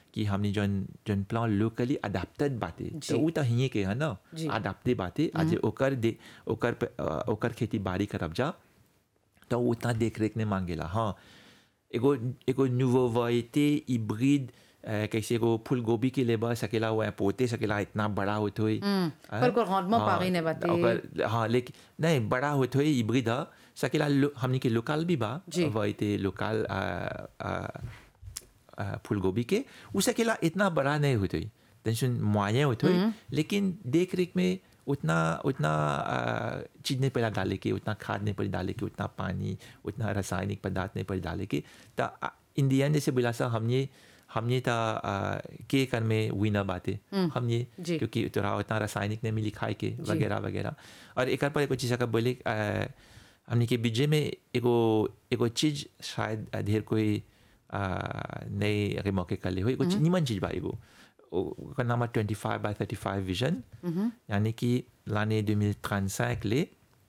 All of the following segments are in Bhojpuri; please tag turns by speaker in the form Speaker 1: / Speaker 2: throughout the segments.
Speaker 1: कि हमने जौन जौन प्लान लोकली अडेप्टेड बाटे
Speaker 2: जी।
Speaker 1: तो उ तो हिये के है ना
Speaker 2: जी।
Speaker 1: अडेप्टेड बाटे आज ओकर दे ओकर पे- अ, ओकर खेती बाड़ी करब जा तो उतना देख रेख ने मांगेला हाँ एगो एगो न्यूवो वैते हिब्रिड कैसे एगो फूल गोभी के लेबा सकेला हुआ है पोते सकेला इतना बड़ा होत होई
Speaker 2: पर ओकर हाथ में पागी ने बाटे।
Speaker 1: ओकर हाँ लेकिन नहीं बड़ा होत होई हिब्रिड ह सकेला लो- हमनी के लोकल भी बा
Speaker 2: जी।
Speaker 1: वैते लोकल फूल गोभी के उ सकेला इतना बड़ा नहीं होत होई टेंशन मुआये होत होई लेकिन देख रेख में उतना उतना आ, चीज नहीं पड़ा डाले के उतना खाद नहीं पड़ी डाले के उतना पानी उतना रासायनिक पदार्थ नहीं पड़ी डाले के तो इन दी एंड जैसे बोला सा हमने हमने था के कर में विनर बाते हमने
Speaker 2: जी।
Speaker 1: क्योंकि तोरा उतना रासायनिक नहीं मिली खाए के वगैरह वगैरह और एक पर एगो चीज़ का बोले आ, हमने के बीजे में एगो एगो चीज शायद ढेर कोई आ, नए अगर मौके कर ले हो एगो चीज- निमन चीज बा एगो ओ- ओकर नाम twenty five by thirty five vision यानी कि लाने दो मिल ट्रांसैक ले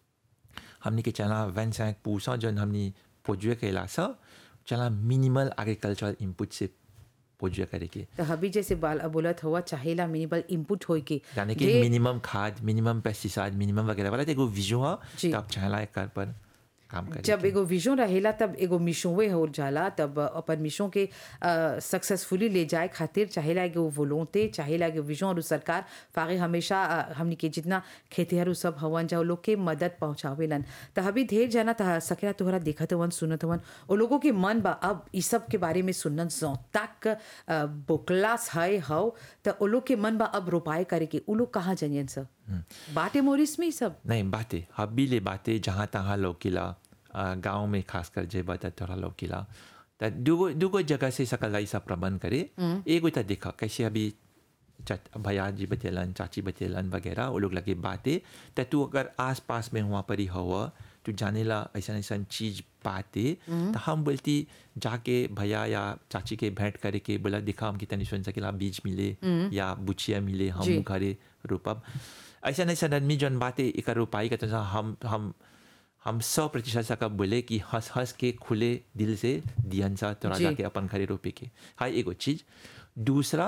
Speaker 1: हमने के चला वन सैंक पूसा जन हमने पोजुए कैला सा चला मिनिमल एग्रीकल्चरल इनपुट से पोजुए करे के
Speaker 2: तो हबी जैसे बाल बोलत हुआ चाहेला मिनिमल इनपुट होई के
Speaker 1: यानी कि
Speaker 2: जे-
Speaker 1: मिनिमम खाद मिनिमम पेस्टिसाइड मिनिमम वगैरह वाला तो एगो विजो है
Speaker 2: जी।
Speaker 1: तब चाहला एक कर पर काम करे
Speaker 2: जब एगो विजन रहेला तब एगो मिशोवे हो जाला तब अपन मिशों के सक्सेसफुली ले जाए खातिर चाहेला एगो वोलोंते चाहेला एगो विजन और सरकार फागे हमेशा अ, हमनी के जितना खेतिहर सब हवन जा उ लोग के मदद पहुंचावेलन त हबी ढेर जाना त सकेला तोहरा देखत हवन सुनत हवन ओ लोगों के मन बा अब ई सब के बारे में सुनन सो तक अ, बोकलास है हव त ओ लोग के मन बा अब रोपाए करे के उ लोग कहाँ जनियन सब बाटे मोरिस में ई सब
Speaker 1: नहीं बातें हबी ले बातें जहाँ तहाँ लौकिला गांव में खासकर जे बता थोड़ा लौकिला त दुगो दुगो जगह से सकल ऐसा प्रबंध करे एगो तो देखा कैसे अभी चच- भैया जी बतेलन चाची बतेलन वगैरह वो लोग लगे बातें तो तू अगर आस पास में वहाँ पर ही हुआ तू जाने ला ऐसा ऐसा चीज पाते तो हम बोलती जाके भैया या चाची के भेंट करे के बोला दिखा हम कितनी सुन सकेला बीज मिले या बुचिया मिले हम
Speaker 2: जी।
Speaker 1: घरे रोपब ऐसा नहीं सन आदमी जौन बातें एक रोपाई का तो हम हम हम सौ प्रतिशत सा कब बोले कि हंस हंस के खुले दिल से दियन सा तोरा
Speaker 2: जी।
Speaker 1: जाके अपन घरे रोपे के हाँ एगो चीज दूसरा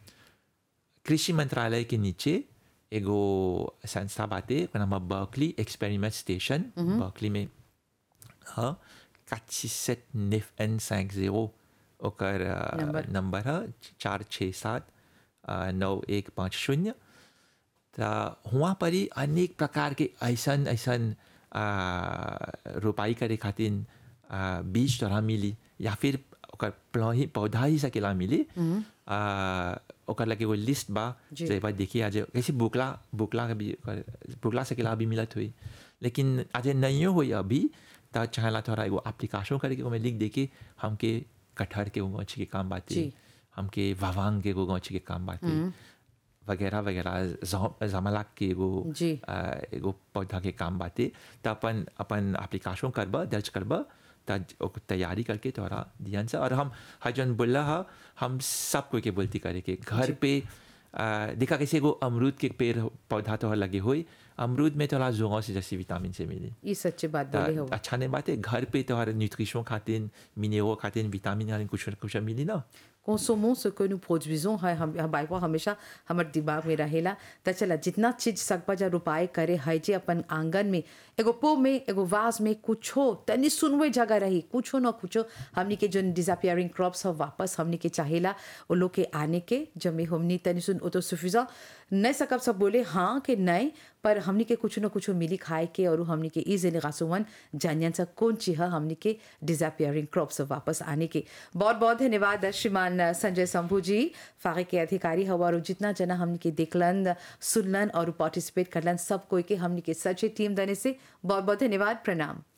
Speaker 1: कृषि मंत्रालय के नीचे एगो संस्था बाटे ओकर नाम बर्कली एक्सपेरिमेंट स्टेशन बर्कली में हाँ quatre sept neuf n cinq zéro ओकर अ,
Speaker 2: नंबर।
Speaker 1: नंबर है चार छः सात अ, नौ एक पाँच शून्य तो वहाँ पर ही अनेक प्रकार के ऐसन ऐसन अ, रोपाई करे खातिर अ, बीज तोरा मिली या फिर ओकर प्ला ही पौधा ही सकेला मिली अ, ओकर लगे एगो लिस्ट बा
Speaker 2: जी।
Speaker 1: जे बात देखिए आज कैसे बुकला बुकला के भी ओकर- बुकला सकेला अभी मिलत हुई लेकिन आज नहीं हुई अभी तो चाहला थोड़ा एगो एप्लीकेशन करके ओमे लिख दे के हमके कटहर के वो अच्छी के काम बाते
Speaker 2: जी।
Speaker 1: हमके वावांग के एगो अच्छी के काम बाते वगैरह वगैरह ज- जमलाक के एगो
Speaker 2: जी।
Speaker 1: अ, एगो पौधा के काम बाते तो अपन अपन एप्लीकेशन करबा दर्ज करबा त ओकर तैयारी करके तोरा ध्यान से और हम हजन बोला हा हम सब कोई के बोलती करे के घर पे अ, देखा कैसे एगो अमरूद के पेड़ पौधा तोहर लगे हुई अमरूद में तोरा जोगों से जैसे विटामिन से मिली
Speaker 2: ई सच्चे बात बोले हो
Speaker 1: त अच्छा नहीं बात है घर पे तोहर न्यूट्रिशन खातिर मिनरल खातिर विटामिन खातिर कुछ न कुछ मिली ना
Speaker 2: consommons ce que nous produisons है हम हम बाइक हमेशा हमारे दिमाग में रहेला त चला जितना चीज सकबा जा रुपाए करे है जे अपन आंगन में एगो पो में एगो वाज में कुछो तनी सुनवे जगह रही कुछो न कुछो हमनी के जो डिसअपियरिंग क्रॉप्स हो वापस हमनी के चाहेला वो लोग के आने के जमे हमनी तनी सुन ओ तो सुफिजा नहीं सकब सब बोले हाँ कि नहीं पर हमनी के कुछ न कुछ मिली खाए के और हमनी के ई जेने गासुवन जानियन सा कौन चीज है हमनी के डिसअपियरिंग क्रॉप्स वापस आने के बहुत बहुत धन्यवाद श्रीमान संजय शंभू जी फागे के अधिकारी हवा और जितना जना हमनी के देखलन सुनलन और पार्टिसिपेट करलन सब कोई के हमनी के सच्चे टीम दने से बहुत बहुत धन्यवाद प्रणाम